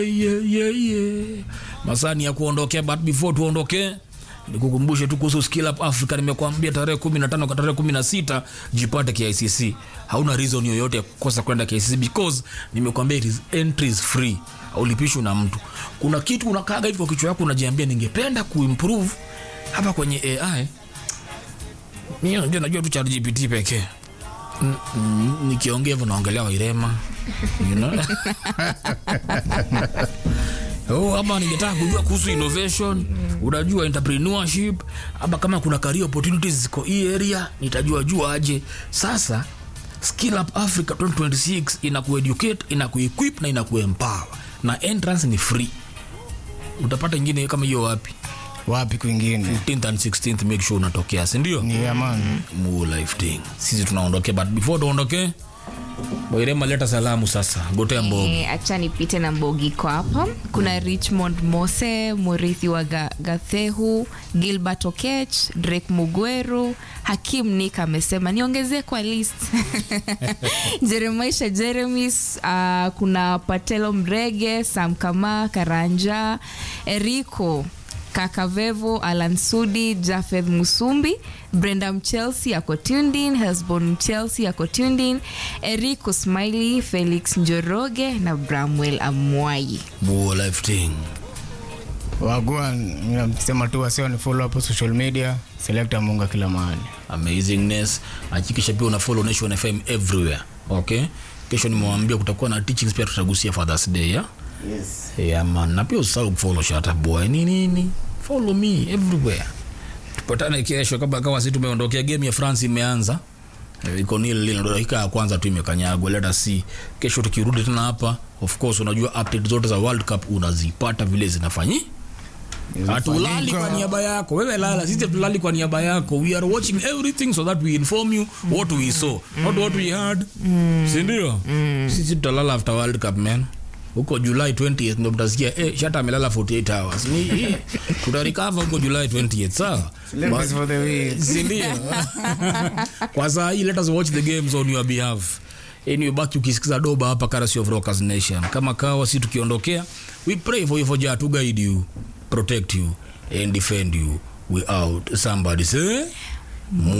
yeah, yeah, yeah. masani ya kuondokea but before tuondokee nikukumbushe tu kuhusu skill up africa nimekuambia tarehe 15 kwa tarehe 16 jipate kicc hauna reason yoyote ya kukosa kwenda kicc because nimekuambia it is entries free aulipishwi na mtu kuna kitu unakaga hivi kwa kichwa yako unajiambia ningependa kuimprove hapa kwenye ai mimi najua najua tu ChatGPT pekee N- n- nikiongea hivyo naongelea wairema you know? Oh, ama ningetaka kujua kuhusu innovation unajua entrepreneurship ama kama kuna career opportunities ziko hii area nitajua jua aje sasa skill up africa 2026 inakueducate inakuequip na inakuempower na entrance ni free utapata ingine kama hiyo wapi wapi kwingine 15th and 16th make sure unatokea sindio ni amani Mu life thing sisi tunaondokea but before tuondokee wairema leta salamu sasa gotea mbogi Eh, acha nipite na mbogiko hapa kuna richmond mose murithi wa Ga- gathehu gilbert okech drake mugweru hakim nik amesema niongezee kwa list jeremaisha jeremis uh, kuna patelo mrege sam kama karanja eriko kakavevo alan sudi jafeth musumbi brenda mchelsea ako tundin hesbon mchelsea ako tundin erico smiley felix njoroge na bramwel amwai Mu life thing wagua sema tu wasio ni follow hapo social media selecta munga kila mahali amazingness hakikisha pia una follow nation fm everywhere okay kesho nimewambia kutakuwa na teachings pia tutagusia fathers day yeah? yes. yeah, man na pia usahau kufollow shata boy ni nini follow me everywhere tupatane kesho kama kawa si tumeondokea game ya france imeanza Eh, iko nil lile ndo dakika ya kwanza tu imekanyagwa let us see kesho tukirudi tena hapa of course unajua update zote za world cup unazipata vile zinafanyi hatulali kwa niaba yako wewe lala sisi hatulali kwa niaba yako we are watching everything so that we inform you what we saw not what we heard sindio sisi tutalala after world cup man huko july 20th ndo mtasikia eh, shata amelala 48 hours ni eh, tutarikava huko july 20th sawa Celebrities for the week. sindio kwa saa hii let us watch the games on your behalf anyway baki ukisikiza doba hapa Currency of Rockers Nation kama kawa si tukiondokea we pray for you for Jah to guide you protect you and defend you we out somebody say